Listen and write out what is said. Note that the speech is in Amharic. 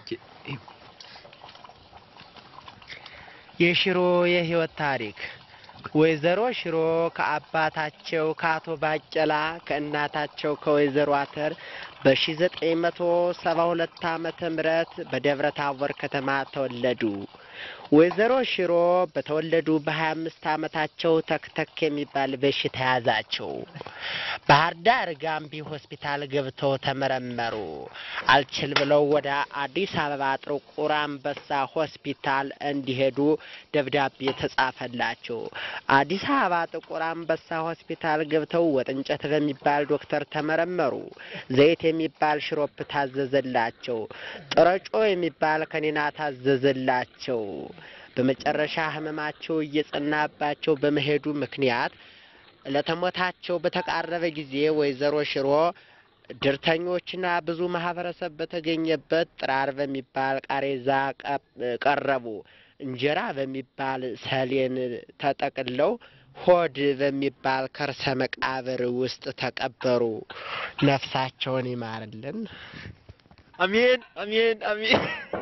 የሽሮ የህይወት ታሪክ ወይዘሮ ሽሮ ከአባታቸው ከአቶ ባቄላ ከእናታቸው ከወይዘሮ አተር በሺ ዘጠኝ መቶ ሰባ ሁለት ዓመተ ምህረት በደብረ ታቦር ከተማ ተወለዱ። ወይዘሮ ሽሮ በተወለዱ በሀያ አምስት ዓመታቸው ተክተክ የሚባል በሽታ ያዛቸው። ባህር ዳር ጋምቢ ሆስፒታል ገብተው ተመረመሩ። አልችል ብለው ወደ አዲስ አበባ ጥቁር አንበሳ ሆስፒታል እንዲሄዱ ደብዳቤ ተጻፈላቸው። አዲስ አበባ ጥቁር አንበሳ ሆስፒታል ገብተው ወጥ እንጨት በሚባል ዶክተር ተመረመሩ። ዘይት የሚባል ሽሮፕ ታዘዘላቸው። ጥረጮ የሚባል ከኔና ታዘዘላቸው። በመጨረሻ ህመማቸው እየጸናባቸው በመሄዱ ምክንያት ለተሞታቸው በተቃረበ ጊዜ ወይዘሮ ሽሮ ድርተኞችና ብዙ ማህበረሰብ በተገኘበት ጥራር በሚባል ቃሬዛ ቀረቡ። እንጀራ በሚባል ሰሌን ተጠቅለው ሆድ በሚባል ከርሰ መቃብር ውስጥ ተቀበሩ። ነፍሳቸውን ይማርልን። አሜን አሜን አሜን።